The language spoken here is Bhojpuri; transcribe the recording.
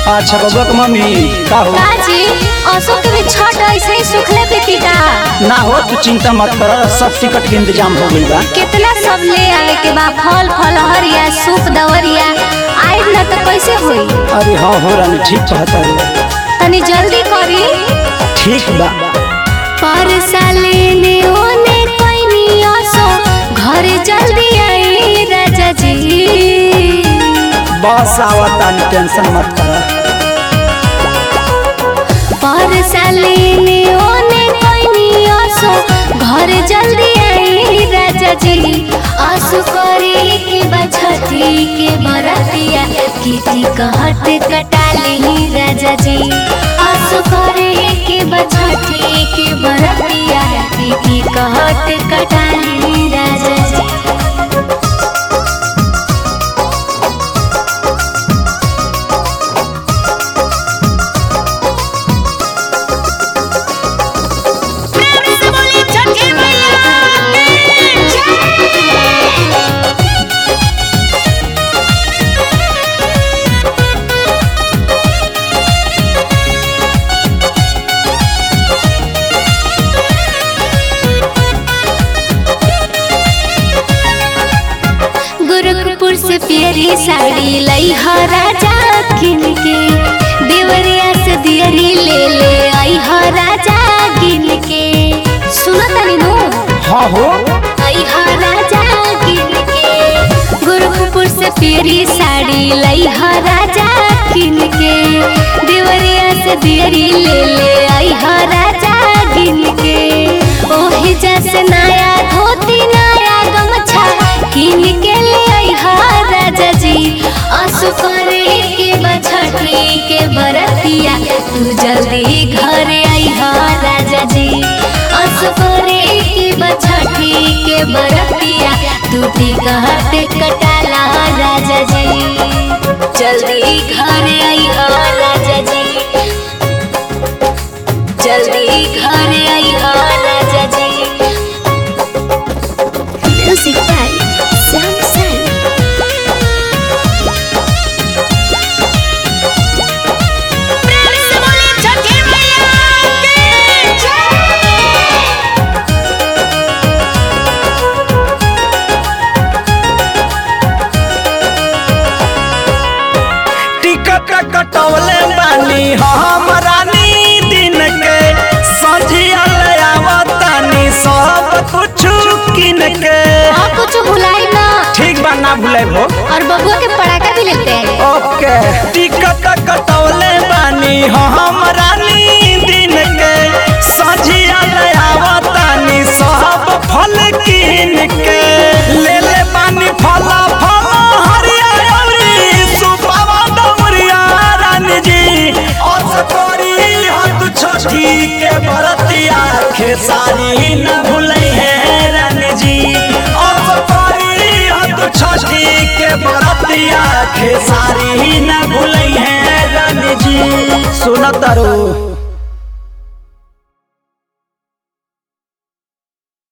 अच्छा बबुआ के मम्मी का हो काजी अशोक के भी छठ ऐसे ही सुखले पीती का ना हो तू चिंता मत कर सब टिकट के इंतजाम हो गई बा कितना सब ले आवे के बा फल फल हरिया सूप दवरिया आइब ना तो कैसे होई अरे हाँ हो रानी ठीक कहता है तनी जल्दी करी ठीक बा पर साले ने ओने कोइनी असो घर जल्दी आई राजा जी बस आवता टेंशन मत कर पर साले ने ओने कोइनी असो घर जल्दी आई राजा जी आसु करे के बछती के बरतिया किटी कहत कटाली राजा जी आसु करे के बछती के बरतिया किटी कहत कटाली राजा जी गोरखपुर से प्यारी साड़ी लई ह राजा किन के देवरिया से दियरी ले ले आई ह राजा किन के सुनो तनी नु हाँ हो आई ह राजा किन के गोरखपुर से प्यारी साड़ी लई ह राजा किन के देवरिया से दियरी ले ले आई ह राजा किन के ओही जैसे नया धोती नया गमछा किन के ले आई ह राजा जी असु करे के बछठी के बरतिया तू जल्दी घर आई ह राजा जी असु करे के बछठी के बरतिया तू टिकट कटाला राजा जी जल्दी घर आई ह राजा जी जल्दी घर आई ह राजा जी म्यूजिक बाय सैमसंग टिकट कटवले बानी हम रानी दिन के सजिया ले आवतानी सब कुछ किन के और कुछ भुलाई ना ठीक बा ना भूले हो और बबुआ के पटाखा भी लेते हैं ओके टिकट कटवले बानी हम रानी दिन के सजिया ले आवतानी सब फल किन के ले ले बानी फल फल हरिया अउरी सुपावा दौरिया रानी जी असकोरी हाथ छोटी के बरतिया खेसारी न भूले है रानी जी असकोरी हाथ छोटी के बरतिया खेसारी न भूले है रानी जी सुनत रो